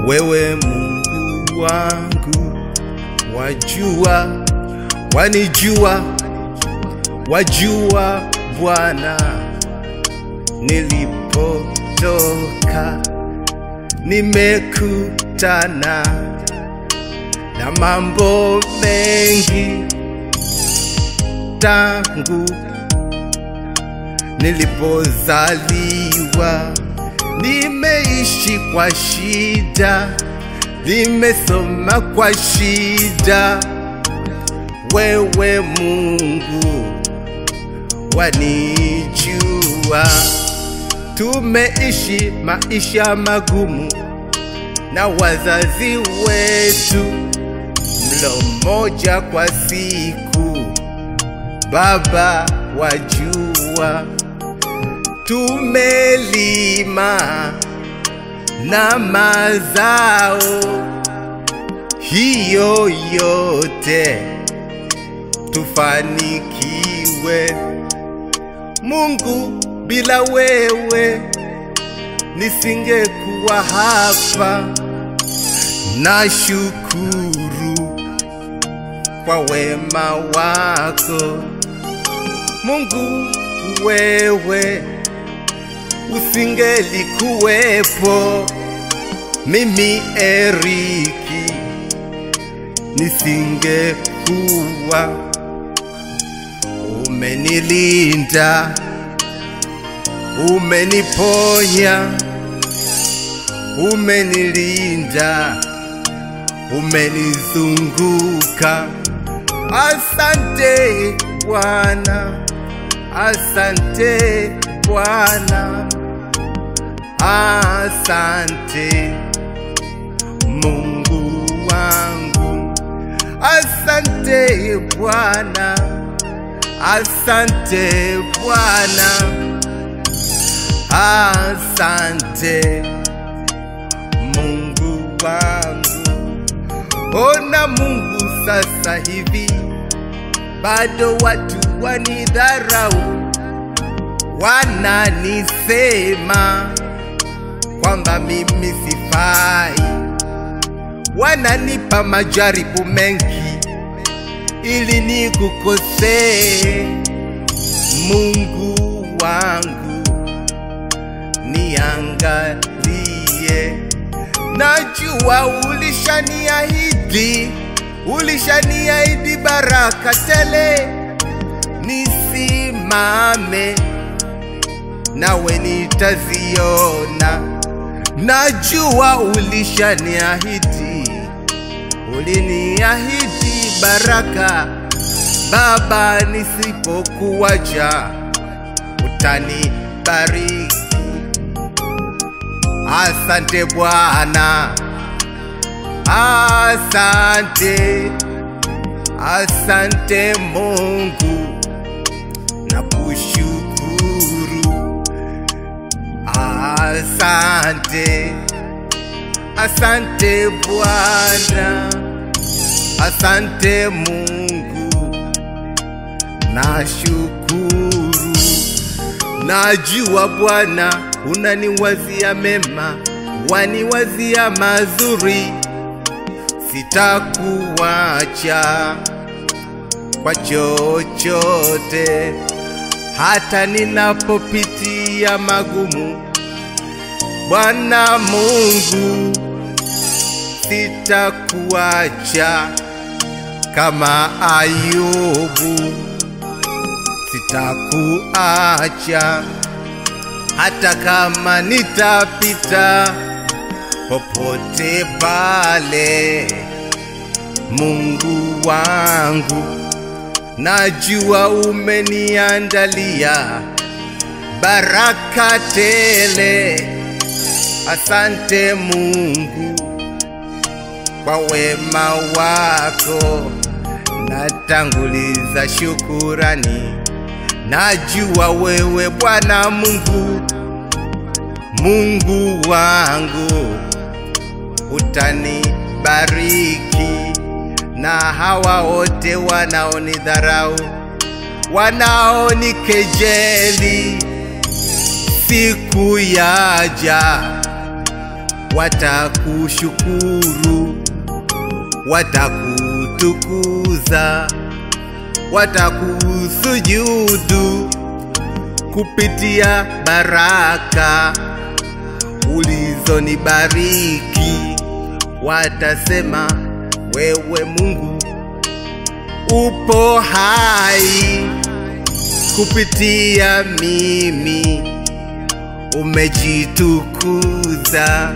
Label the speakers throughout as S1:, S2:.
S1: wewe Mungu wangu, wajua, wanijua, wajua Bwana nilipotoka, nimekutana na mambo mengi tangu nilipozaliwa, nimeishi kwa shida, nimesoma kwa shida. Wewe Mungu wanijua, tumeishi maisha magumu na wazazi wetu, mlo mmoja kwa siku. Baba wajua, tumelima na mazao hiyo yote tufanikiwe. Mungu, bila wewe nisingekuwa hapa. Nashukuru kwa wema wako Mungu, wewe usingelikuwepo, mimi Eriki nisingekuwa. Umenilinda, umeniponya, umenilinda, umenizunguka. Asante Bwana, asante Bwana, asante Mungu wangu, asante Bwana, asante Bwana, asante Mungu wangu. Ona Mungu, sasa hivi bado watu wanidharau, wananisema kwamba mimi sifai, wananipa majaribu mengi ili nikukosee. Mungu wangu, niangalie, najua ulishaniahidi, ulishaniahidi baraka tele, nisimame nawe nitaziona. Najua ulishaniahidi, uliniahidi baraka Baba, nisipokuwacha utanibariki. Asante Bwana, asante, asante Mungu, nakushukuru. Asante, asante Bwana, asante Mungu, nashukuru. Najua Bwana unaniwazia mema, waniwazia mazuri, sitakuacha kwa chochote, hata ninapopitia magumu. Bwana Mungu, sitakuacha kama Ayubu, sitakuacha hata kama nitapita popote pale. Mungu wangu, najua umeniandalia baraka tele. Asante Mungu kwa wema wako, natanguliza shukurani. Najua wewe Bwana Mungu, Mungu wangu, utanibariki na hawa wote wanaonidharau, wanaonikejeli, siku yaja wataku watakushukuru, watakutukuza, watakusujudu kupitia baraka ulizonibariki. Watasema wewe Mungu upo hai kupitia mimi umejitukuza.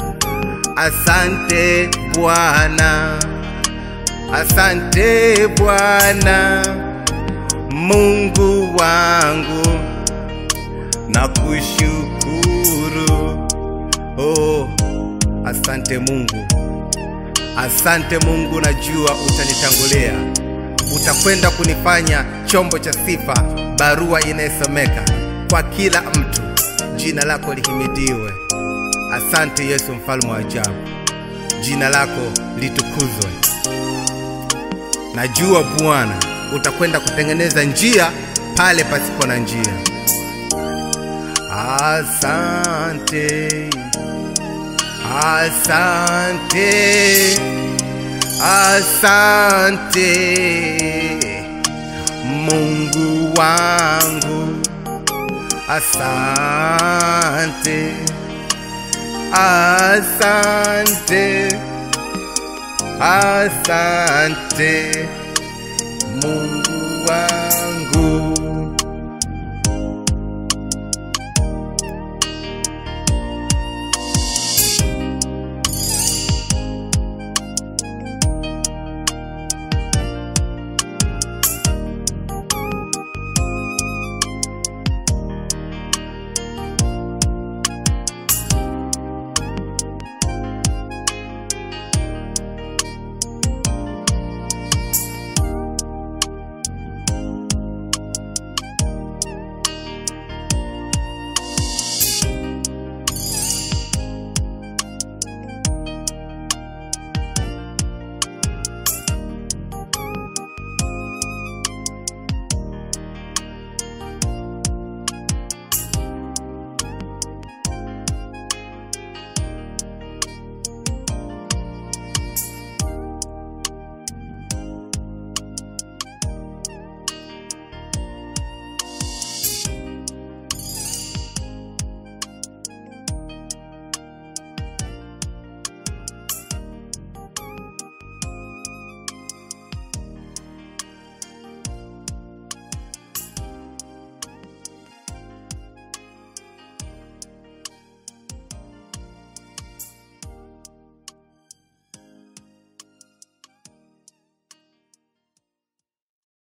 S1: Asante Bwana, asante Bwana Mungu wangu, na kushukuru. Oh, asante Mungu, asante Mungu, najua utanitangulia, utakwenda kunifanya chombo cha sifa, barua inayosomeka kwa kila mtu. Jina lako lihimidiwe. Asante Yesu, mfalme wa ajabu, jina lako litukuzwe. Najua Bwana utakwenda kutengeneza njia pale pasipo na njia. Asante, asante, asante Mungu wangu, asante, asante, asante Mungu wangu.